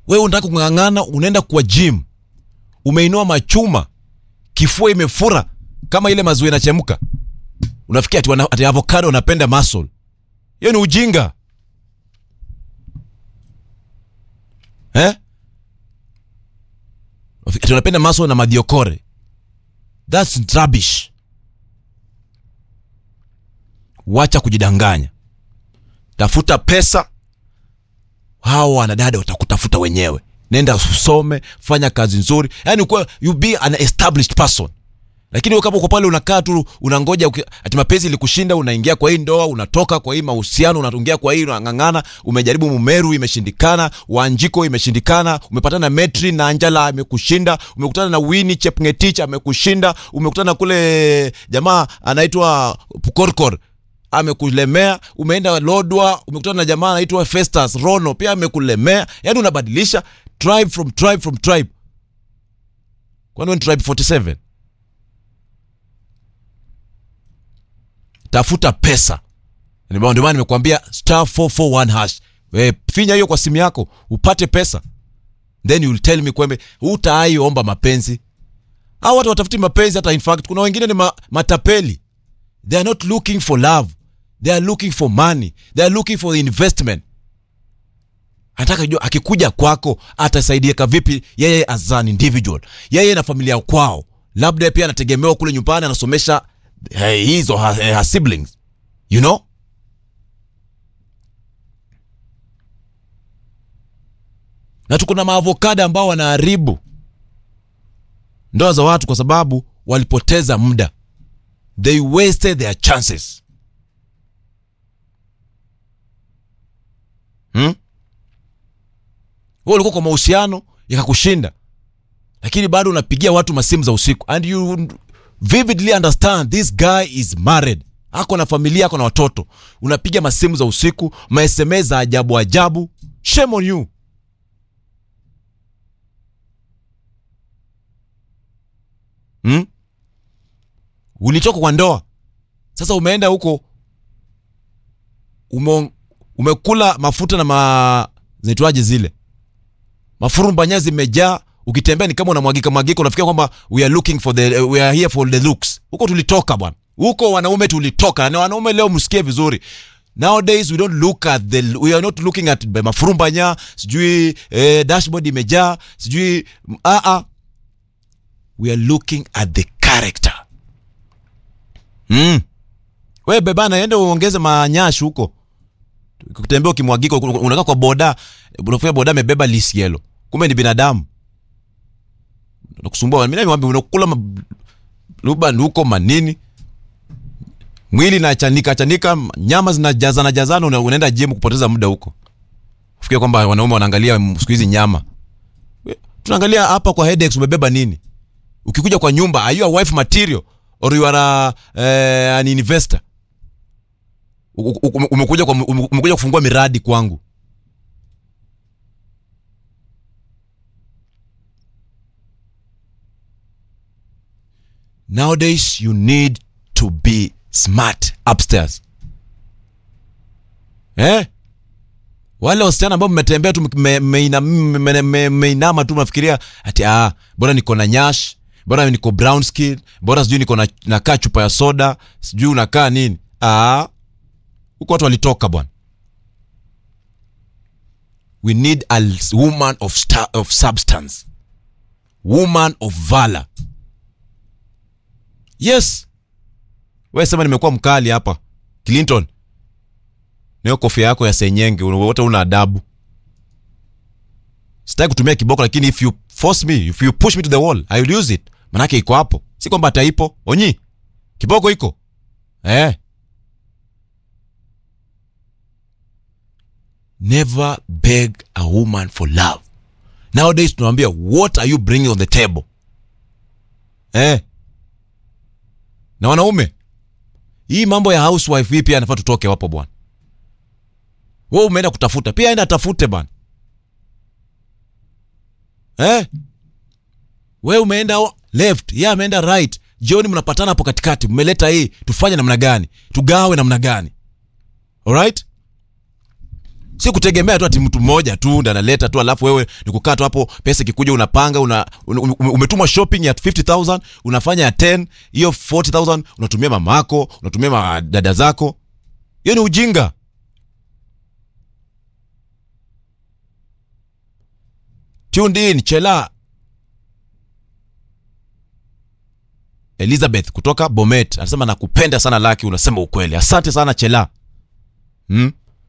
wewe unataka kung'ang'ana unaenda kwa gym umeinua machuma kifua imefura kama ile maziwa inachemka unafikia ati, wana- ati avocado unapenda muscle hiyo ni ujinga eh? ati unapenda muscle na madiokore thats rubbish wacha kujidanganya tafuta pesa hawa wanadada watakutafuta wenyewe nenda usome fanya kazi nzuri yani ukuwa, you be an established person lakini wewe kama uko pale unakaa tu unangoja uki- ati mapenzi ilikushinda unaingia kwa hii ndoa unatoka kwa hii mahusiano unaingia kwa hii unang'ang'ana umejaribu mumeru imeshindikana wanjiko imeshindikana umepatana na metri na anjala amekushinda umekutana na wini chepngetich amekushinda umekutana na kule jamaa anaitwa pukorkor amekulemea umeenda lodwa umekutana na jamaa anaitwa festus rono pia amekulemea yaani unabadilisha tribe from tribe from tribe kwani wewe ni tribe 47 tafuta pesa ndio maana nimekuambia star 441 hash we, finya hiyo kwa simu yako upate pesa then you will tell me kwembe hutaai omba mapenzi au watu watafuti mapenzi hata in fact kuna wengine ni ma, matapeli they are not looking for love they are looking for money they are looking for investment anataka jua akikuja kwako atasaidika vipi yeye as an individual yeye na familia kwao labda pia anategemewa kule nyumbani anasomesha eh, his or her, her siblings you know na tuko na maavokada ambao wanaharibu ndoa za watu kwa sababu walipoteza muda they wasted their chances hmm? wewe ulikuwa kwa mahusiano yakakushinda lakini bado unapigia watu masimu za usiku and you vividly understand this guy is married ako na familia ako na watoto unapiga masimu za usiku masms za ajabu ajabu shame on you hmm? ulitoka kwa ndoa sasa umeenda huko ume, umekula mafuta na ma zinaitwaje zile mafurumbanya zimejaa ukitembea ni kama unamwagika mwagika unafikia kwamba we are looking for the we are here for the looks huko tulitoka bwana huko wanaume tulitoka na wanaume leo msikie vizuri nowadays we don't look at the we are not looking at the mafurumbanya sijui eh, dashboard imejaa sijui ah ah we are looking at the character mm. we bebana ende uongeze manyashi huko kutembea ukimwagika unakaa kwa boda unafika boda amebeba lisielo kumbe ni binadamu nakusumbua mimi niwaambia unakula ma- luban huko manini mwili nachanika chanika nyama zinajazana jazana una- unaenda gym kupoteza muda huko fikia kwamba wanaume wanaangalia mm, siku hizi nyama We, tunaangalia hapa kwa headaches umebeba nini ukikuja kwa nyumba are you a wife material or you are a, eh, an investor U- u- u- umekuja, kwa, ume- umekuja kufungua miradi kwangu nowadays you need to be smart upstairs eh? wale wasichana ambao mmetembea tu mmeinama me, me, me, me, mmeinama tu mnafikiria ati ah, bora niko na nyash bora niko brown skin bora sijui niko na nakaa chupa ya soda sijui unakaa nini ah, huko watu walitoka bwana we need a l- woman of, sta- of substance woman of valor yes we sema nimekuwa mkali hapa clinton nayo kofia yako ya senyenge wote una adabu sitaki kutumia kiboko lakini if you force me if you push me to the wall i will use it manake iko hapo si kwamba ataipo onyi kiboko iko eh. never beg a woman for love nowadays tunawambia what are you bringing on the table eh. na wanaume hii mambo ya housewife hii pia anafaa tutoke wapo bwana we umeenda kutafuta pia enda atafute bwana eh? we umeenda o- left ye ameenda right jioni mnapatana hapo katikati mmeleta hii tufanye namna gani tugawe namna gani alright si kutegemea tu ati mtu mmoja tu ndo analeta tu alafu wewe ni kukaa tu hapo pesa ikikuja unapanga una, un, um, umetuma shopping ya 50000 unafanya ya 10 hiyo 40000 unatumia mamako unatumia ma dada zako hiyo ni ujinga tuned in chela elizabeth kutoka bomet anasema nakupenda sana laki unasema ukweli asante sana chela hmm?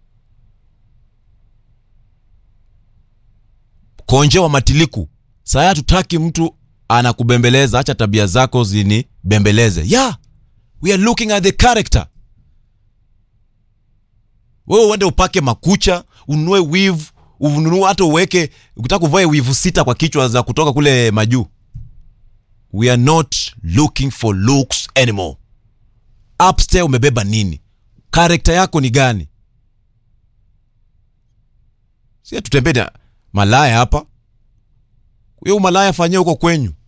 konje wa matiliku saya tutaki mtu anakubembeleza acha tabia zako zinibembeleze yeah we are looking at the character wewe uende upake makucha ununue wivu ununue hata uweke ukitaka kuvae wivu sita kwa kichwa za kutoka kule majuu we are not looking for looks anymore upstairs umebeba nini karekta yako ni gani si tutembee na malaya hapa huyo malaya fanyia huko kwenyu